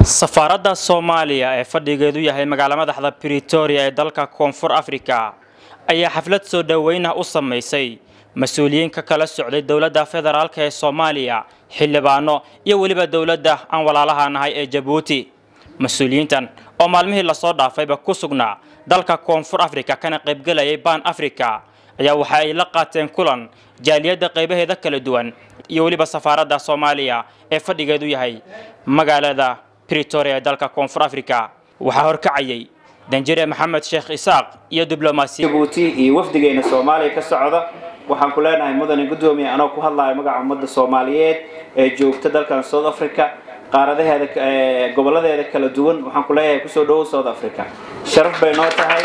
safaaradda soomaaliya ee fadhigeedu yahay magaala madaxda britoria ee dalka koonfur afrika ayaa xaflad soo dhoweynah u samaysay mas-uuliyiin ka kala socday dowladda federaalk ee soomaaliya xildhibaano iyo weliba dowladda aan walaalaha nahay ee jabuuti mas-uuliyiintan oo maalmihii lasoo dhaafayba ku sugnaa dalka koonfur afrika kana qaybgelayay baan africa ayaa waxa ay la qaateen kulan jaaliyadda qaybaheeda kala duwan iyo weliba safaaradda soomaaliya ee fadhigeedu yahay magaalada britoria ee dalka koonfur africa waxaa horkacayay danjire maxamed sheekh isaaq iyo diblomaasiya jabuuti iyo wafdigeena soomaaliya ka socda waxaan ku leenahay mudane guddoomiye anoo ku hadlaya magaca ummadda soomaaliyeed ee joogta dalkan south africa qaaradaheeda goboladeeda kala duwan waxaan ku leeyahay kusoo dhowow south africa sharaf bay noo tahay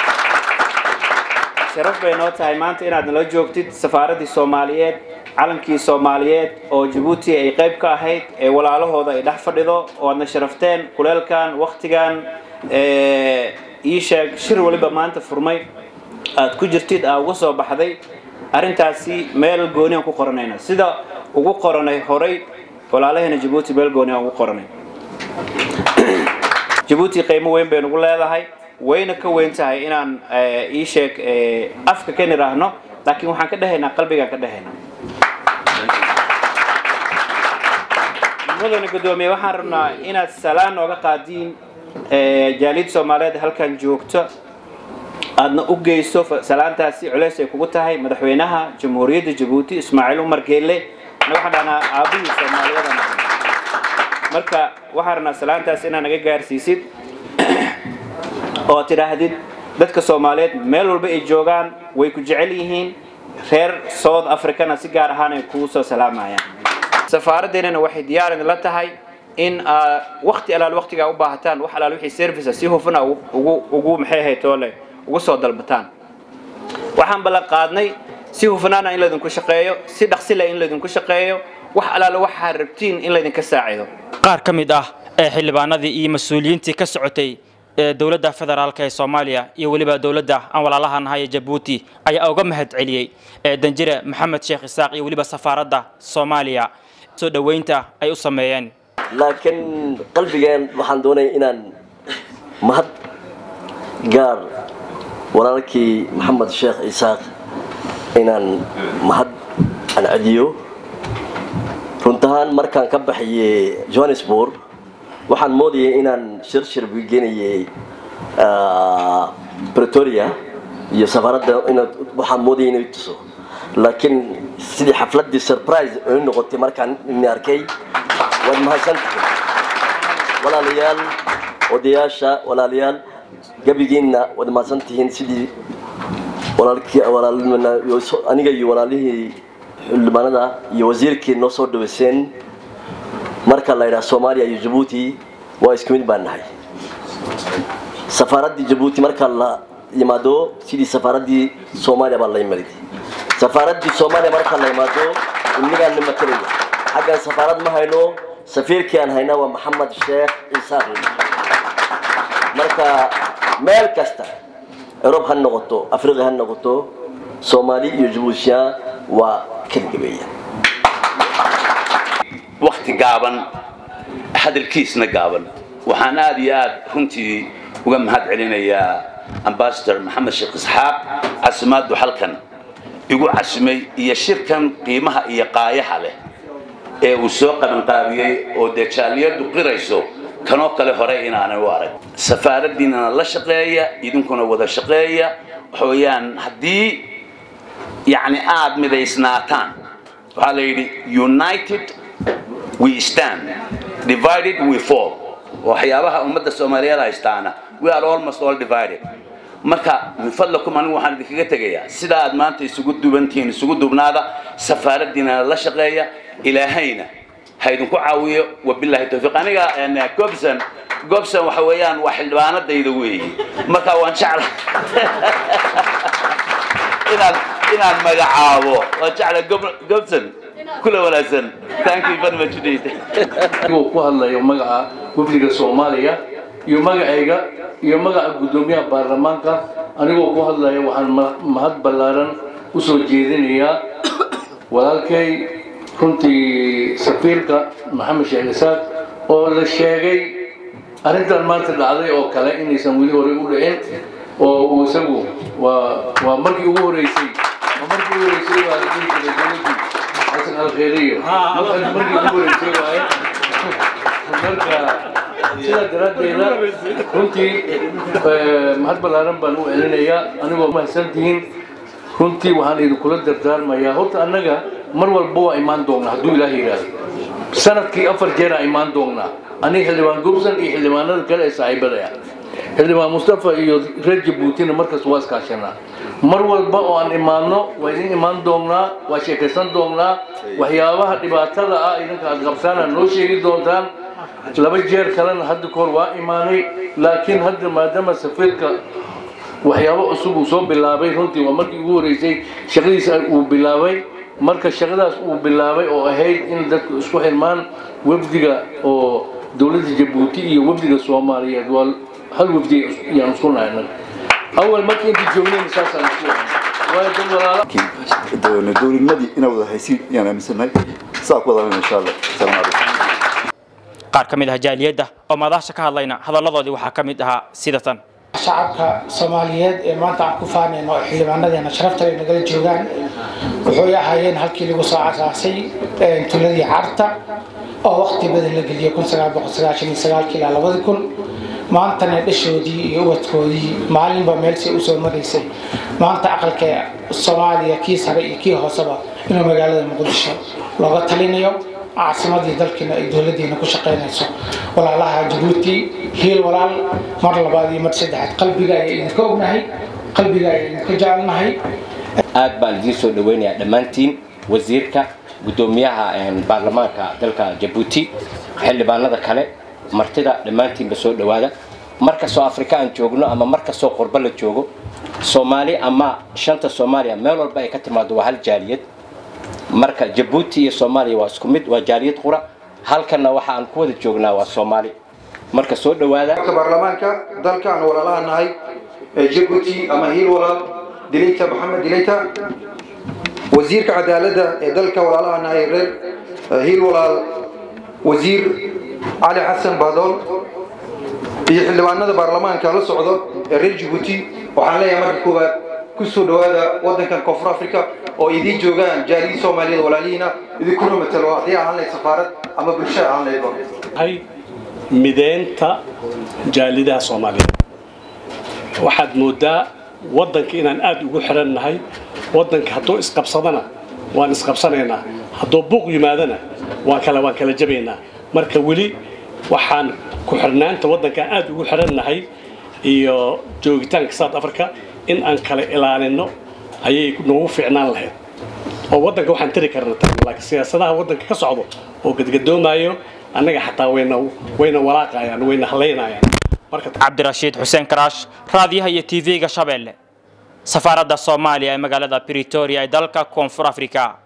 sharaf bay noo tahay maanta inaad nala joogtid safaaraddii soomaaliyeed calankii soomaaliyeed oo jabuuti ay qayb ka ahayd ee walaalahooda ay dhex fadhido oo aadna sharafteen kuleelkan waktigan ii sheeg shir waliba maanta furmay aad ku jirtid aa uga soo baxday arrintaasi meel gooniaan ku qoranayna sida ugu qoranay horay walaalaheena jabuuti meel gooniaan ugu qoranay jabuuti qiimo weyn bay nugu leedahay wayna ka weyn tahay inaan ii sheeg afka ka niraahno laakiin waxaan ka dhehaynaa qalbigaan ka dhehaynaa mudane guddoomiye waxaan rabnaa inaad salaan nooga qaadiin jaaliyad soomaaliyeed halkan joogto aadna u geyso salaantaasi culeys ay kugu tahay madaxweynaha jamhuuriyadda jabuuti ismaaciil umar geelle waxaan dhahnaa aabihii soomaaliyeed marka waxaan rabnaa salaantaas inaad naga gaarsiisid oo tidhaahdid dadka soomaaliyeed meel walba ay joogaan way ku jecel yihiin reer south africana si gaar ahaan ay kugu soo salaamayaan safaaraddeenana waxay diyaar idinla tahay in wakti alaal waktigaa u baahataan wax alaal wixii service si hufana ugu ugu maxay ahayd toole ugu soo dalbataan waxaan ballan qaadnay si hufnaana in laydinku shaqeeyo si dhaqsila in laydinku shaqeeyo wax alaala waxaa rabtiin in laydinka saacido qaar ka mid ah ee xildhibaanadii iyo mas-uuliyiintii ka socotay ee dowladda federaalk ee soomaaliya iyo weliba dowladda aan walaalaha nahay ee jabuuti ayaa uga mahad celiyey ee danjire maxamed sheekh isaaq iyo weliba safaaradda soomaaliya soo dhoweynta ay u sameeyeen laakiin qalbigeen waxaan doonaya inaan mahad gaar walaalkii maxamed sheekh isaaq inaan mahad aan celiyo runtahaan markaan ka baxayey johannesburg waxaan moodayay inaan shirshir genayay bretoria iyo safaaradda waxaan moodayay inay tuso laakiin sidii xafladdii surprise ay noqotay markaan ini arkay waad mahadsantihin walaalayaal odayaasha walaalayaal gabigiinna waad mahadsantihiin sidii aniga iyo walaalihii xildhibaanada iyo wasiirkii noo soo dhaweyseen marka la yidhaha soomaaliya iyo jabuuti waa isku mid baan nahay safaaraddii jabuuti marka la yimaado sidii safaaraddii soomaaliya baa la yimid safaaraddii soomaaliya marka la yimaado innigaan na matalaya xaggan safaarad ma hayno safiirkii aan haynaa waa maxamed sheekh isaaq marka meel kasta eurub ha noqoto afriqa ha noqoto soomaali iyo jabuutiya waa kadgabeeya wakti gaaban hadalkiisna gaaban waxaan aada iyo aad runtii uga mahad celinayaa ambasador maxamed sheekh isxaaq casimaaddu halkan igu casimay iyo shirkan qiimaha iyo qaayaha leh ee uu soo qabanqaabiyey oo dee jaaliyaddu qirayso kanoo kale hore inaanay u arag safaaraddiinana la shaqeeya idinkuna wada shaqeeya waxa weeyaan haddii yacni aada midaysnaataan waxaa la yidhi united we stand divided we fall waxyaabaha ummadda soomaaliyeed haystaana we are almost all divided marka min fadlakum anigu waxaan idinkaga tegayaa sida aad maanta isugu dubantihiin isugu dubnaada safaaraddiinana la shaqeeya ilaahayna ha idinku caawiyo wabillahi tawfiiq aniga gobson gobson waxa weeyaan waa xildhibaanadayda weeye marka waan jecla inaan inaan magacaabo waan jecla gobson kula wanaagsan thank you very much indeed anigoo ku hadlayo magaca wafdiga soomaaliya iyo magacayga iyo magaca guddoomiyaha baarlamaanka anigoo ku hadlaya waxaan mahad ballaaran u soo jeedinayaa walaalkay runtii safiirka maxamed sheekh isaaq oo la sheegay arrintan maanta dhacday oo kale inaysan weli horey u dhicin oo uu isagu waa waa markii ugu horeysay waa markii ugu horeysay waa la dhihi jiray dowladdii xasan alkheeriyo markaas markii ugu horeysay waaye marka sidaa daraaddeeda runtii mahad ballaaran baan u celinayaa anigoo mahadsantihiin runtii waxaan idinkula dardaarmayaa horta annaga mar walba waa imaan doonnaa hadduu ilaah yidhaahdo sanadkii afar jeeraa imaan doonnaa aniga xildhibaan gobson iyo xildhibaanada kale ee saaxiibada ah xildhibaan mustafa iyo reer jabuutina markas waa iskaashanaa mar walba oo aan imaanno waa idin imaan doonnaa waa sheekaysan doonnaa waxyaabaha dhibaatada ah idinka aad qabtaan aad noo sheegi doontaan laba jeer kalena hadda kahor waa imaanay laakiin hadda maadaama safiirka waxyaabo cusub uu soo bilaabay runtii waa markii ugu horeysay shaqadiisa uu bilaabay marka shaqadaas uu bilaabay oo ahayd in dadku isku xirmaan wafdiga oo dowladda jabuuti iyo wafdiga soomaaliyeed waa hal wafdi ayaan isku nahay annaga awal markii intii joognayna saasaan isku ahay waayo dad walaala dowladnimadii inaa wada haysiin ayaan aaminsannahay saa ku wadaana insha allah asalaamu calaykum qaar ka mid ah jaaliyadda oo madaasha ka hadlayna hadalladoodii waxaa ka mid ahaa sida tan shacabka soomaaliyeed ee maanta aan ku faanayno oo xildhibaanadeena sharafta ay nagala joogaan wuxuu ahaayeen halkii lagu soo asaasay tuladii carta oo waqti badan la geliyay kun sagaal boqol sagaashan iyo sagaalkii ilaa labadi kun maantana dhashoodii iyo ubadkoodii maalinba meelsay usoo maraysay maanta aqalka soomaaliya kii sare iyo kii hooseba inuu magaalada muqdisho looga talinayo caasimadii dalkiina ay dowladiina ku shaqaynayso walaalaha jabuuti hiil walaal mar labaad iyo mar saddexaad qalbiga ayaa idinka ognahay qalbiga ayaa idinka jecelnahay aad baan idiin soo dhaweynayaa dhammaantiin wasiirka guddoomiyaha baarlamaanka dalka jabuuti xildhibaanada kale martida dhammaantiinba soo dhowaada markastoo afrika aan joogno ama markastoo qurbo la joogo soomaali ama shanta soomaaliya meel walba ay ka timaado waa hal jaaliyad marka jabuuti iyo soomaaliya waa isku mid waa jaaliyad qura halkanna waxa aan ku wada joognaa waa soomaali marka soo dhowaada baarlamaanka dalka aan walaalaha nahay ee jabuuti ama hiil walaal dilayta maxamed dilayta wasiirka cadaaladda ee dalka walaalaha nahay reer hiil walaal wasiir cali xasan baadool iyo xildhibaanada baarlamaanka la socdo ee reer jabuuti waxaan leeyahay marka koowaad ku soo dhowaada waddankan koonfur africa oo idiin joogaan jaaliyii soomaaliyada walaalihiina idinkuna matalo haddii ahaan lahayd safaarad ama bulsho ahaan lahayd mideynta jaalidaha soomaaliyeed waxaad moodaa waddanka inaan aada ugu xiran nahay waddanka hadduu isqabsadana waan isqabsanaynaa hadduu buuq yimaadana waan kala waan kala jabaynaa marka weli waxaan ku xirnaanta waddankaan aada ugu xiran nahay iyo joogitaanka south africa in aan kala ilaalino ayay noogu fiicnaan lahayd oo waddanka waxaan tiri karna tagna laakiin siyaasadaha waddanka ka socdo oo gadgadoomayo annaga xataa wayna wayna walaaqayaan wayna halaynayaan marka cabdirashiid xuseen karaash raadiyaha iyo tv-ga shabeelle safaaradda soomaaliya ee magaalada britoria ee dalka koonfur africa